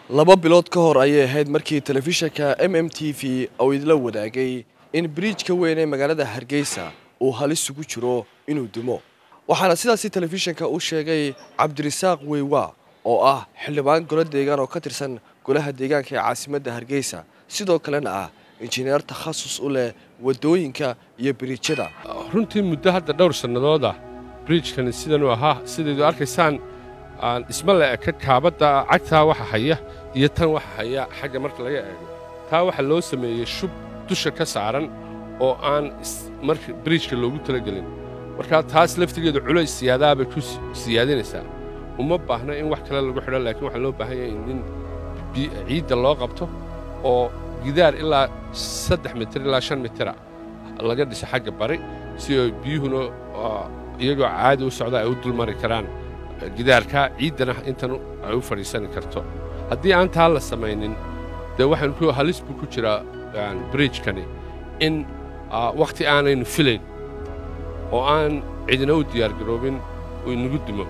laba bilood ka hor ayay ahayd markii telefishanka m m t v uu idla wadaagay in biriijka weyn ee magaalada hargeysa uu halis ugu jiro inuu dimo waxaana sidaasi telefishanka u sheegay cabdirisaaq weywa oo ah xildhibaan golo deegaan oo ka tirsan golaha deegaanka ee caasimadda hargeysa sidoo kalena ah injineer takhasus u leh waddooyinka iyo biriijyada runtii muddo hadda dhowr sannadood ah bridjkani sidanuu ahaa sidaydu arkaysaan dhisma la eka kaabadda cagtaa waxa haya iyo tan waxa haya xagga marka laga eego taa waxaa loo sameeyey shub dusha ka saaran oo aan marka bridjka loogu talagelin markaa taas laftigeedu culays siyaadaabay ku siyaadinaysaa uma baahna in wax kale lagu xidho laakiin waxaa loo baahan yahay in ciidda loo qabto oo gidaar ilaa saddex mitir ilaa shan mitira laga dhiso xagga bari si oo biyuhuna iyagoo caadi u socda ay u dulmari karaan gidaarka ciiddana intan ay u fadhiisani karto haddii aan taa la samaynin dee waxaan ku halis buu ku jiraa bridjkani in wakhti aanaynu filayn oo aan cidina u diyaargaroobin uu inagu dimo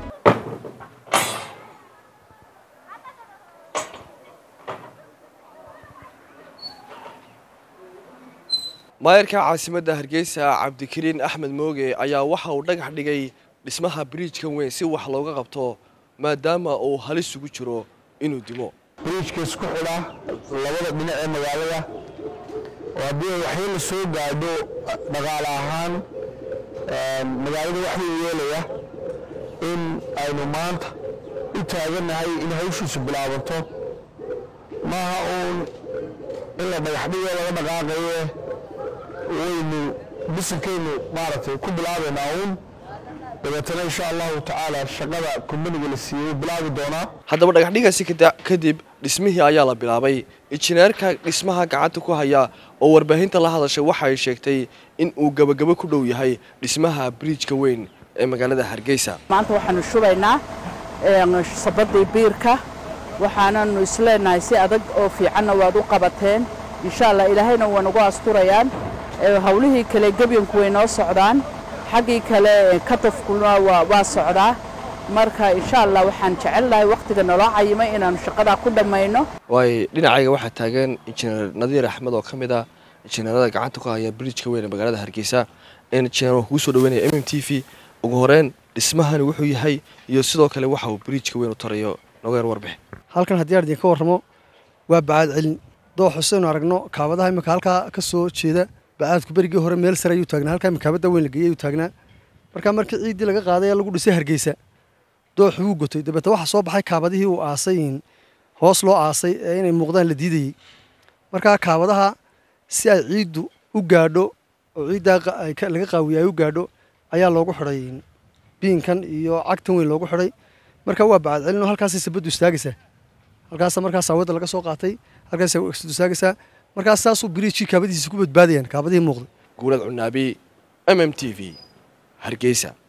maayarka caasimadda hargeysa cabdikariin axmed mooge ayaa waxa uu dhagax dhigay dhismaha biriijkan weyn si wax looga qabto maadaama uu halis ugu jiro inuu dimo biriijka isku xidha labada dhinac ee magaalada oo haddii waxii la soo gaadho dhaqaale ahaan magaalada waxuu yeelaya in aynu maanta u taagannahay in hawshiisu bilaabanto maaha uun in la dhagaxdhigo laga dhaqaaqaye waynu bisankaynu maaragtay ku bilaabaynaa uun dabeetana insha allahu tacaala shaqada kumbaniga la siiyey bilaabi doonaa haddaba dhagaxdhigaasi kadib dhismihii ayaa la bilaabay injineerka dhismaha gacanta ku haya oo warbaahinta la hadashay waxa ay sheegtay in uu gebagabo ku dhow yahay dhismaha biriijka weyn ee magaalada hargeysa maanta waxaanu shubaynaa sabadii biirka waxaananu isleenahay si adag oo fiicanna waad u qabateen insha allah ilaahayna waa nagu asturayaan hawlihii kale gebyanku way noo socdaan xaggii kale katafkuna waa socdaa marka insha allah waxaan jecelnahay wakhtiga naloo cayimay inaannu shaqadaa ku dhammayno waayo dhinacayga waxaa taagan injineer nadiir axmed oo ka mid ah injineerada gacanta ku haya biriijka weyn ee magaalada hargeysa injineer waan kugu soo dhaweynaya m m t v ugu horeyn dhismahani wuxuu yahay iyo sidoo kale waxa uu biriijka weyn u tarayo nogeer warbixin halkan haddii aan idinka warramo waa bacaad celin doox xuseynu aragno kaabadaha imika halkaa ka soo jeeda bacaadku berigii hore meel sare ayuu taagnaa halkaa kaabada weyn la geeyey ayuu taagnaa markaa markii ciiddii laga qaaday ee lagu dhisay hargeysa dooxu wuu gotay dabeete waxaa soo baxay kaabadihii uu aasay hoos loo aasay ee inay muuqdaan la diidayey markaa kaabadaha si ay ciiddu u gaadho oo ciiddaa laga qaawiye ay u gaadho ayaa loogu xidhay biinkan iyo cagtan weyn loogu xidhay markaa waa bacad celino halkaasay sabaddu istaagaysaa halkaasa markaas aawada laga soo qaatay halkaasay istaagaysaa markaas saasuu biriijkii kaabadihiisa ku badbaadayaan kaabadihii muuqday guulad cunaabi m m t v hargeysa